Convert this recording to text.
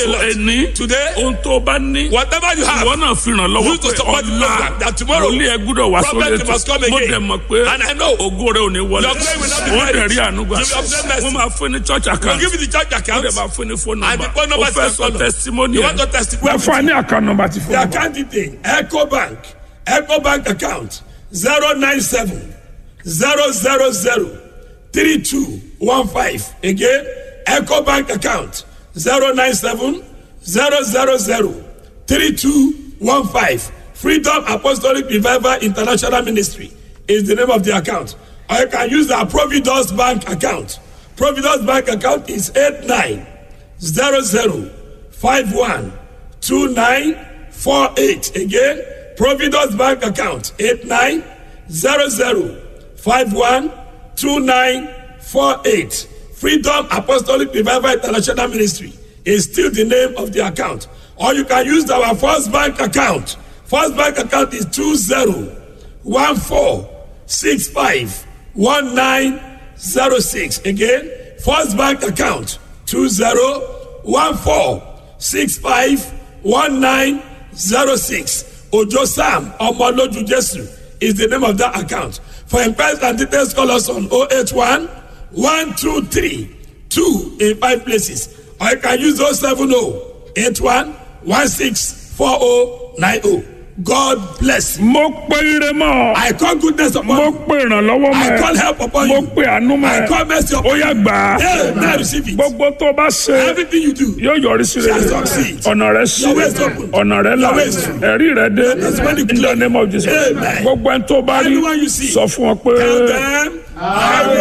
a lot. ẹni Today, ohun tó bá ní whatever you have, ìwọ náà fi ràn lọ́wọ́ Use to support the program that tomorrow wòlíì ẹ gbúdọ̀ wá sórí prophet must come ètò mo again. dẹ̀ mọ̀ pé And I know. ògo rẹ ò ní wọlé Your glory will not be wọ́n dẹ̀ buried. rí ànúgbà You will obtain mercy. wọ́n máa fún ní church we'll account give you the church wọ́n account. dẹ̀ máa fún ní phone And the number phone number ó is fẹ́ as sọ follows. testimony You ẹ̀ want to testify? wọ́n fún wa ní account number ti The fún wa. account detail, Echo Bank, Echo Bank account, 097 000 3215. Again, Echo Bank account, 097 000 3215. Freedom Apostolic Revival International Ministry is the name of the account. Or you can use our Providence Bank account. Providence Bank account is 8900512948. Again, Providence Bank account 8900512948. Freedom Apostolic Revival International Ministry is still the name of the account. Or you can use our First Bank account. First Bank account is 2014651906. Again, First Bank account 2014651906. Ojo Sam Omoloju Jesu is the name of that account. For inquiries and details, call us on 081 123 2 in five places. Or you can use 070 81 164090. God bless you. mo pe ire mọ́ ọ. I call goodness upon mo you. pe ìrànlọ́wọ́ mọ́ I ẹ. call help upon mo you. pe àánú mọ́ I ẹ. call mercy ó upon yá you. gbà á. Hey, now receive it. gbogbo tó bá ṣe Everything you do. yóò yọrí sí rere Shall succeed. ọ̀nà rẹ sí Your way is open. ọ̀nà rẹ là Your way is true. ẹ̀rí rẹ dé That's when you in the name of Jesus Amen. gbogbo ẹni tó bá rí Anyone you see. sọ fún ọ pé. Tell them, I will